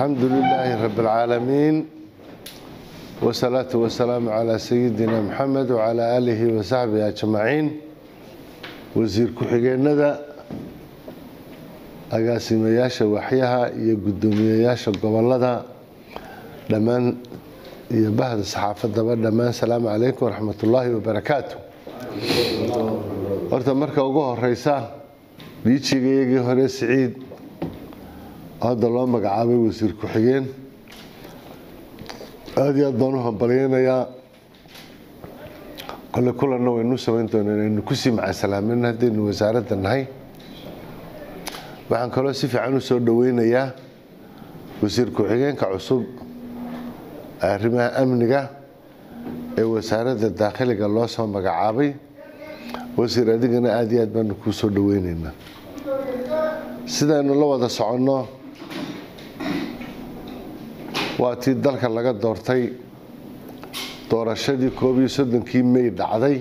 الحمد لله رب العالمين والصلاة والسلام على سيدنا محمد وعلى آله وصحبه أجمعين وزير ku-xigeenada agaasimayaasha waxyaha iyo guddoomiyeyaasha gobolada dhammaan iyo bahda saxaafadaba dhammaan salaamu calaykum waraxmatullaahi wabarakaatu horta marka ugu horeysa dhiijigayagii hore siciid hadda loo magacaabay wasiir ku-xigeen aada iyo aad baan u hambalyeynayaa kole kulanna waynu samayn doonaa inaynu kusii macasalaamin haddaynu wasaaradda nahay waxaan kaloo si fiican u soo dhoweynayaa wasiir ku-xigeenka cusub arrimaha amniga ee wasaaradda daakhiliga loo soo magacaabay wasiir adigana aada iyo aad baanu kuu soo dhoweyneynaa sidaynu la wada soconno waa tii dalka laga doortay doorashadii koob iyo soddonkii may dhacday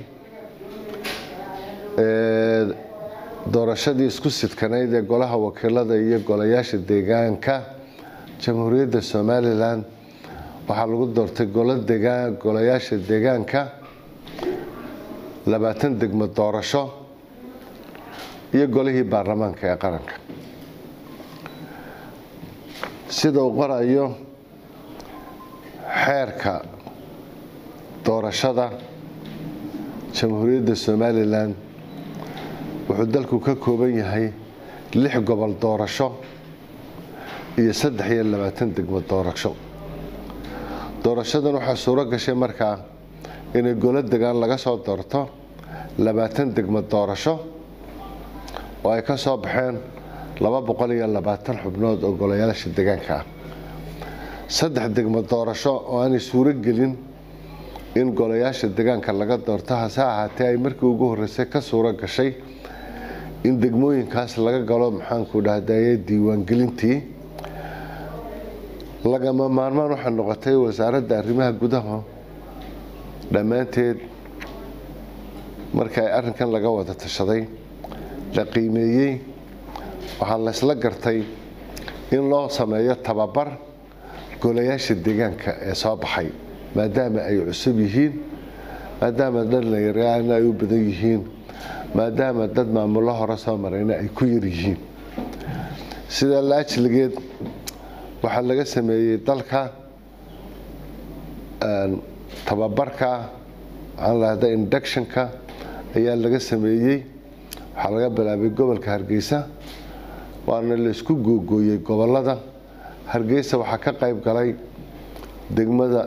doorashadii isku sidkanayd ee golaha wakiilada iyo golayaasha deegaanka jamhuuriyadda somalilan waxaa lagu doortay golayaasha deegaanka labaatan degmo doorasho iyo golihii baarlamaanka ee qaranka sida uu qorayo xeerka doorashada jamhuuriyadda somalilan wuxuu dalku ka kooban yahay lix gobol doorasho iyo saddex iyo labaatan degmo doorasho doorashadan waxaa suuro gashay markaa inay golo degaan laga soo doorto labaatan degmo doorasho oo ay ka soo baxeen laba boqol iyo labaatan xubnood oo golayaasha deegaanka ah saddex degmo doorasho oo aanay suuro gelin in golayaasha deegaanka laga doorto hase ahaatee ay markii ugu horreysay ka suuro gashay in degmooyinkaas laga galo maxaanku dhahdaye diiwaangelintii lagama maarmaan waxaa noqotay wasaaradda arrimaha gudaha dhammaanteed marka ay arrinkan laga wada tashaday la qiimeeyey waxaa laysla gartay in loo sameeyo tababar golayaasha deegaanka ee soo baxay maadaama ay cusub yihiin maadaama dhallinyarana ay u badan yihiin maadaama dad maamullo hore soo marayna ay ku yar yihiin sidaa laajligeed waxaa laga sameeyey dalka tababarka waxaan lahda inductionka ayaa laga sameeyey waxaa laga bilaabay gobolka hargeysa waana laysku googooyey gobolada hargeysa waxaa ka qayb galay degmada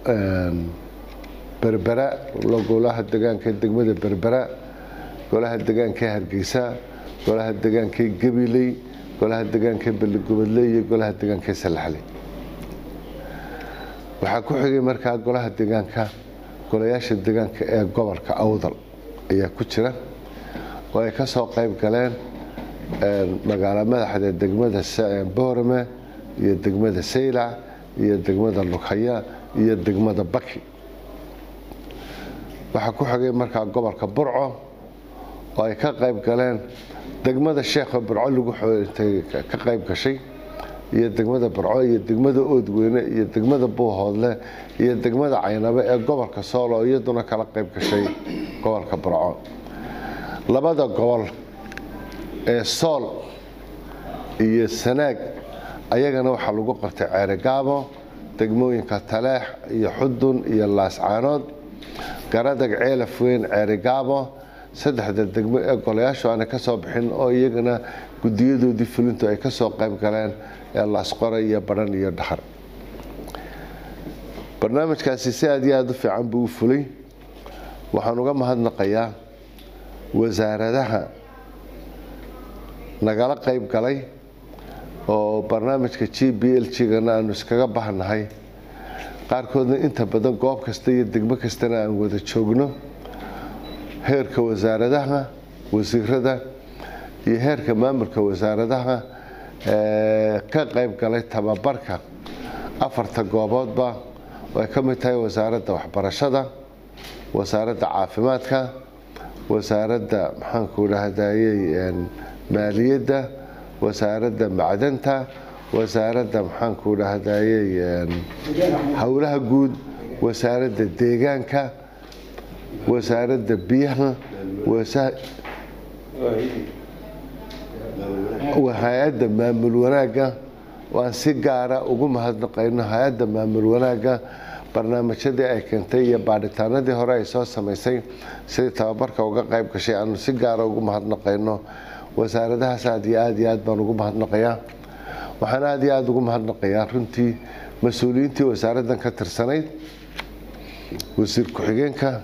berbera golaha degaanka degmada berbera golaha degaanka hargeysa golaha degaanka gabiley golaha degaanka beligobodle iyo golaha degaanka salaxley waxaa ku xigay markaa golaha degaanka golayaasha degaanka ee gobolka awdal ayaa ku jira oo ay ka soo qayb galeen magaalo madaxda degmada boorame iyo degmada saylac iyo degmada lughaya iyo degmada baki waxaa ku xigay markaa gobolka burco oo ay ka qayb galeen degmada sheekha burco lagu ka qayb gashay iyo degmada burco iyo degmada oodweyne iyo degmada buuhoodle iyo degmada caynabe ee gobolka sool oo iyaduna kala qayb gashay gobolka burco labada gobol ee sool iyo sanaag ayagana waxaa lagu qabtay ceerigaabo degmooyinka taleex iyo xudun iyo laascaanood garadag ceelaf weyn ceerigaabo saddexda degmo ee golayaashu aanay ka soo bixin oo iyagana guddiyadoodii fulintu ay ka soo qayb galeen ee laasqore iyo badhan iyo dhaxar barnaamijkaasi si aad iyo aada u fiican buu u fulay waxaan uga mahadnaqayaa wasaaradaha nagala qayb galay oo barnaamijka g b l g-gana aanu iskaga bahnahay qaarkoodna inta badan goob kasta iyo degmo kastana aan wada joogno heerka wasaaradaha wasiirada iyo heerka maamulka wasaaradaha ee ka qayb galay tababarka afarta gooboodba oo ay ka mid tahay wasaaradda waxbarashada wasaaradda caafimaadka wasaaradda maxaanku dhahdaayey maaliyadda wasaaradda macdanta wasaaradda maxaanku dhahdaye howlaha guud wasaaradda deegaanka wasaaradda biyaha hay-adda maamul wanaagga waan si gaara ugu mahadnaqayno hay-adda maamul wanaagga barnaamijyadii ay keentay iyo baadhitaanadii hore ay soo samaysay sidii tababarka uga qayb gashay aanu si gaara ugu mahadnaqayno wasaaradahaas aad iyo aad iyo aad baan ugu mahadnaqayaa waxaan aad iyo aada ugu mahadnaqayaa runtii mas-uuliyiintii wasaaraddan ka tirsanayd wasiir ku-xigeenka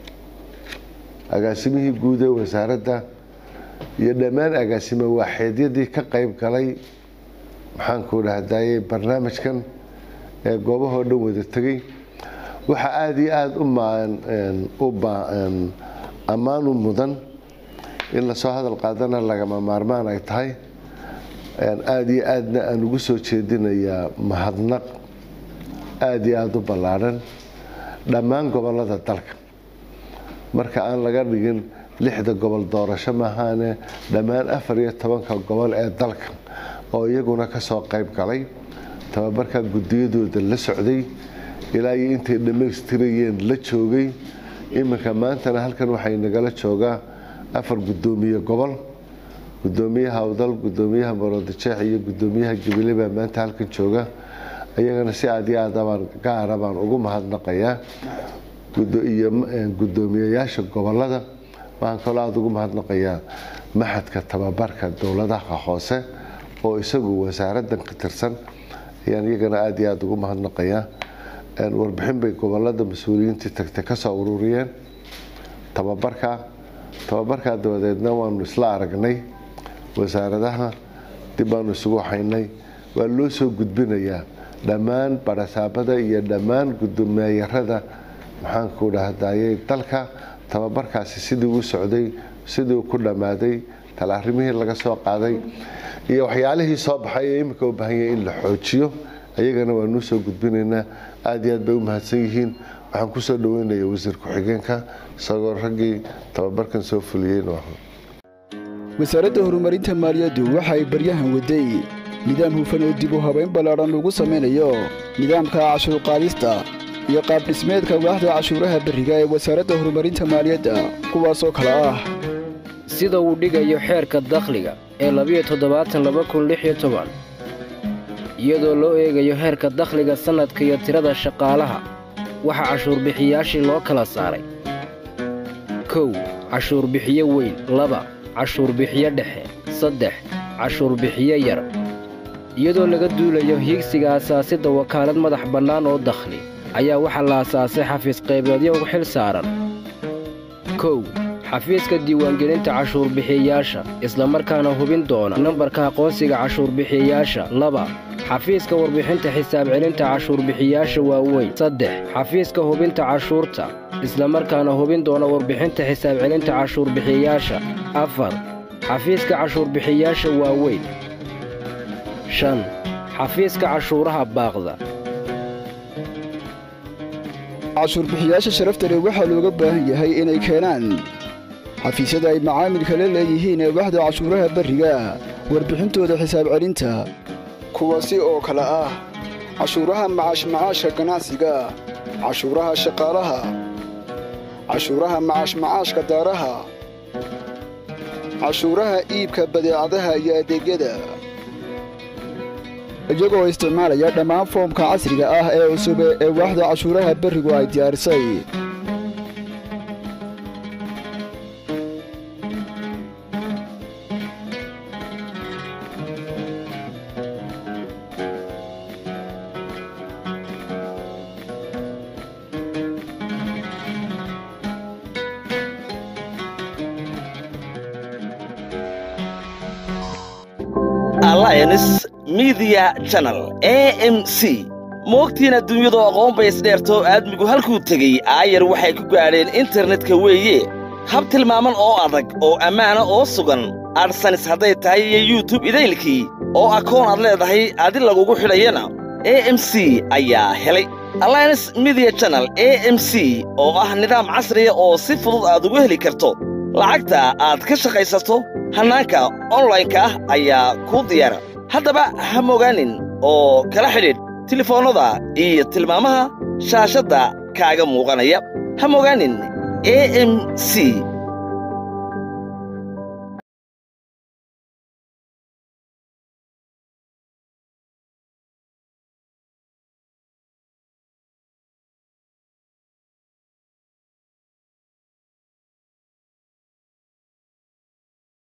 agaasimihii guud ee wasaaradda iyo dhammaan agaasime waaxeedyadii ka qayb galay maxaanku dhahdaye barnaamijkan ee goobahoo dhan wada tegay waxaa aada iyo aada u ammaan u mudan in lasoo hadal qaadana lagama maarmaan ay tahay aada iyo aadna aan ugu soo jeedinayaa mahadnaq aada iyo aada u ballaadhan dhammaan gobollada dalka marka aan laga dhigin lixda gobol doorasho maahaane dhammaan afar iyo tobanka gobol ee dalka oo iyaguna kasoo qayb galay tababarka gudiyadooda la socday ilaa iyo intay dhammaystirayeen la joogay iminka maantana halkan waxay nagala joogaa afar gudoomiye gobol gudoomiyaha awdal gudoomiyaha maroodijeex iyo gudoomiyaha jubile baa maanta halkan jooga iyagana si aad iyo aadabaan gaara baan ugu mahadnaqayaa iyo gudoomiyayaasha gobolada waxaan kaloo aada ugu mahadnaqayaa maxadka tababarka dowladaha hoose oo isagu wasaaraddan ka tirsan ayaan iyagana aada iyo aada ugu mahadnaqayaa warbixin bay gobolada mas-uuliyiintii tagtay kasoo ururiyeen tababarka tababarkaa dabadeedna waanu isla aragnay wasaaradaha dib baanu isugu haynay waa loo soo gudbinayaa dhammaan barasaabada iyo dhammaan gudoomiyayarada maxaanku dhahdaye dalka tababarkaasi sidii u socday sidii ku dhammaaday tal arrimihii laga soo qaaday iyo waxyaalihii soo baxay ee imika u baahanya in la xoojiyo ayagana waanuu soo gudbinaynaa aada iyo aad bay u mahadsan yihiin waxaan kusoo dhaweynaya wasiir ku-xigeenka isagoo raggii tababarkan soo fuliyeen wasaaradda horumarinta maaliyaddu waxa ay baryahan waday nidaam hufan oo dib u habayn ballaadhan lagu samaynayo nidaamka cashuurqaadista iyo qaabdhismeedka waaxda cashuuraha berriga ee wasaaradda horumarinta maaliyadda kuwaasoo kale ah sida uu dhigayo xeerka dakhliga ee labiyo toddobaatan laba kun lix iyo toban iyadoo loo eegayo heerka dakhliga sannadka iyo tirada shaqaalaha waxaa cashuurbixiyaashii loo kala saaray kow cashuurbixiye weyn laba cashuurbixiye dhexe saddex cashuurbixiye yar iyadoo laga duulayo hiigsiga asaasidda wakaalad madax bannaan oo dakhli ayaa waxaa la asaasay xafiis qaybeedyo ugu xil saaran kow xafiiska diiwaangelinta cashuurbixiyayaasha islamarkaana hubin doona nambarka aqoonsiga cashuurbixiyayaasha laba xafiiska warbixinta xisaab celinta cashuurbixiyayaasha waaweyn saddex xafiiska hubinta cashuurta islamarkaana hubin doona warbixinta xisaab celinta cashuurbixiyayaasha afar xafiiska cashuurbixiyayaasha waaweyn shan xafiiska cashuuraha baaqda cashuurbixiyaasha sharafta leh waxaa looga baahan yahay inay keenaan xafiisyada ay macaamilka la leeyihiin ee waxda cashuuraha berriga warbixintooda xisaab celinta kuwaasi oo kale ah cashuuraha macaashmacaashka ganacsiga cashuuraha shaqaalaha cashuuraha macaashmacaashka daaraha cashuuraha iibka badeecadaha iyo adeegyada iyagoo isticmaalaya dhammaan foomka casriga ah ee cusub ee waaxda cashuuraha berrigu ay diyaarisay alliance media channel a m c moogtiin adduunyadu aqoon bay isdheertoo aadmigu halkuu tegey aayar waxay ku gaadheen internetka weeye hab tilmaaman oo adag oo ammaana oo sugan adsanis hadday tahay iyo yutub idaylkii oo akoon aad leedahay adi lagugu xidhayana a m c ayaa helay alliance media channel a m c oo ah nidaam casriya oo si fudud aad ugu heli karto lacagta aad ka shaqaysato hannaanka onlaynka ah ayaa kuu diyaara haddaba ha mogaanin oo kala xidhiidh tilefoonnada iyo tilmaamaha shaashadda kaaga muuqanaya ha mogaanin a m c